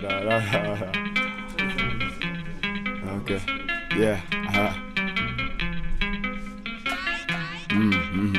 Okay. Yeah. Aha. Mm, mm.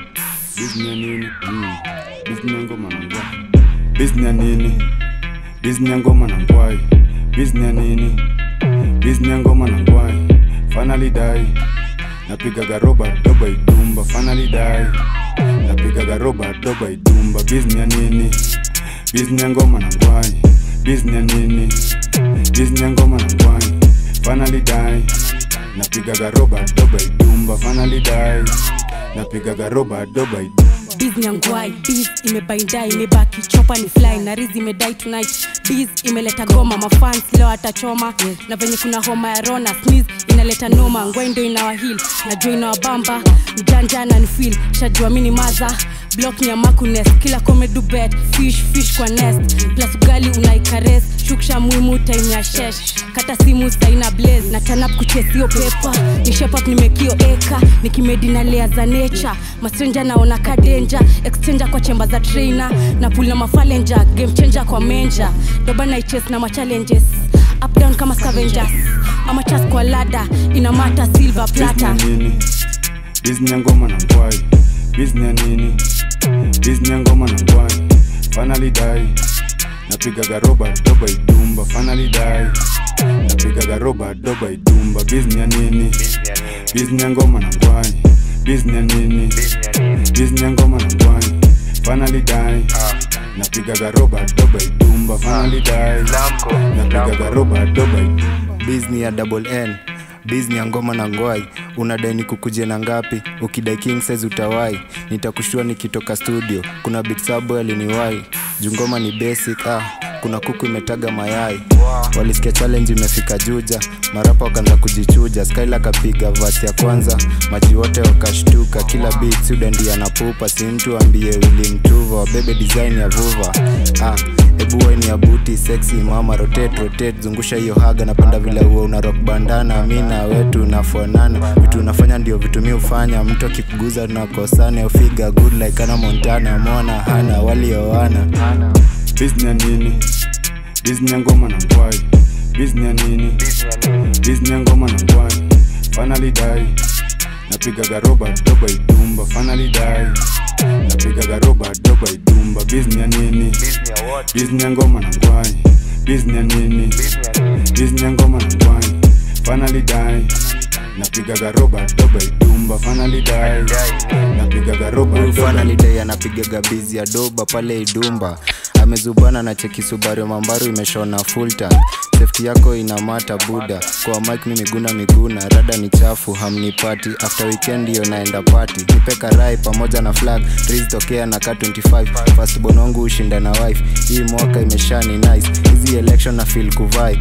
Disney ya nini? Mm. Disney ya ngoma na ngwai. Disney ya nini? Disney ya ngoma na ngwai. Disney ya nini? Disney ya ngoma na ngwai. Finally die. Napigaga roba doba idumba. Finally die. Napigaga roba doba idumba. Disney ya nini? Disney ya ngoma na ngwai. Disney ya nini? Disney ya ngoma na ngwai. Finally die. Napigaga roba doba idumba. Finally die. Napigaga roba doba idumba. Biz nyangwai biz imebainda imebaki chopa ni fly na rizi imedai tonight biz imeleta goma mafans leo atachoma na venye kuna homa ya rona sneeze inaleta noma ngwai ndo inawahil najua inawabamba mjanja na nifil shajua mini maza block nyamakunes kila komedu bet fish fish kwa nest plus ugali unaikares shuksha muhimu time ya shesh kata simu saina blaze na tanap kuchesio pepa ni shepap nimekio eka nikimedi na lea za nature mastrenja naona kadenja exchanger kwa chemba za trainer na pul na mafalenja game changer kwa menja doba naiches na machallenges up down kama scavengers ama chas kwa lada inamata silver plata Disney ya nini? Disney ya ngoma na ngwai. Disney ya nini? Disney ya ngoma na ngwai. Finally die. Napigaga roba doba idumba. Finally die. Napigaga roba doba idumba. Disney ya nini? Disney ya ngoma na ngwai. Disney ya nini? Disney ya ngoma na ngwai. Finally die. Napigaga roba doba idumba. Finally die. Napigaga roba doba idumba. bizni ya double n bizni ya ngoma na ngwai unadai ni kukuje na ngapi ukidai king size utawai nitakushua nikitoka studio kuna bitsabo aliniwai jungoma ni basic ah kuna kuku imetaga mayai walisikia challenge imefika juja marapa wakaanza kujichuja skyla akapiga vasi ya kwanza maji wote wakashtuka kila beat suda ndiye anapupa si mtu ambie wili mtuva wabebe design ya vuva ah hebu waini ya buti sexy mama rotate rotate zungusha hiyo haga napenda vile huo una rock bandana mi na wetu unafanana vitu unafanya ndio vitu mi hufanya mtu akikuguza tunakosana ufiga good like ana montana mona hana walioana Disney ya nini? Disney ya ngoma na ngwai. Disney ya nini? Disney ya ngoma na ngwai. Finally die. Napigaga roba doba idumba. Finally die. Napigaga roba doba idumba. Disney ya nini? Disney ya ngoma na ngwai. Disney ya nini? Disney ya ngoma na ngwai. Finally die. Napigaga roba doba idumba. Finally die. Napigaga roba doba Finally day anapigaga bizi ya doba pale idumba amezubana na cheki subaru mambaru imeshona full tank safety yako ina mata buda kwa mike mi miguna miguna rada ni chafu hamnipati after weekend hiyo naenda party nipeka rai pamoja na flag trees tokea na ka 25 first born wangu ushinda na wife hii mwaka imeshani nice hizi election na feel kuvai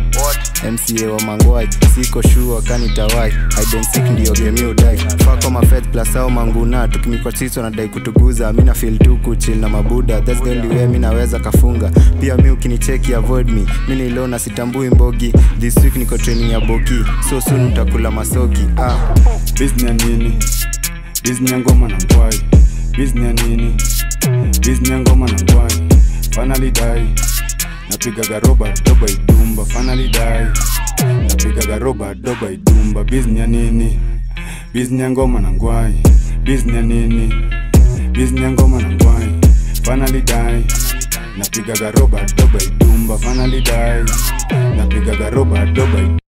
mca wa mangwai siko shua kanitawai idensik ndio gemi udai fako mafed plus au manguna tukimikwa sisi wanadai kutuguza mi na feel tu kuchil na mabuda that's the only way mi naweza kafunga pia mi ukinicheki avoid me mi nilo na sitambui mbogi this week niko training ya boki so soon mtakula masogi ah. Disney ya nini? Disney ya ngoma na ngwai. Disney ya nini? Disney ya ngoma na ngwai. Finally die. Napigaga roba doba idumba. Finally die. Napigaga roba doba idumba. Disney ya nini? Disney ya ngoma na ngwai. Disney ya nini? Disney ya ngoma na ngwai. Finally die. Napigaga roba doba idumba. Finally die. Napigaga roba doba idumba.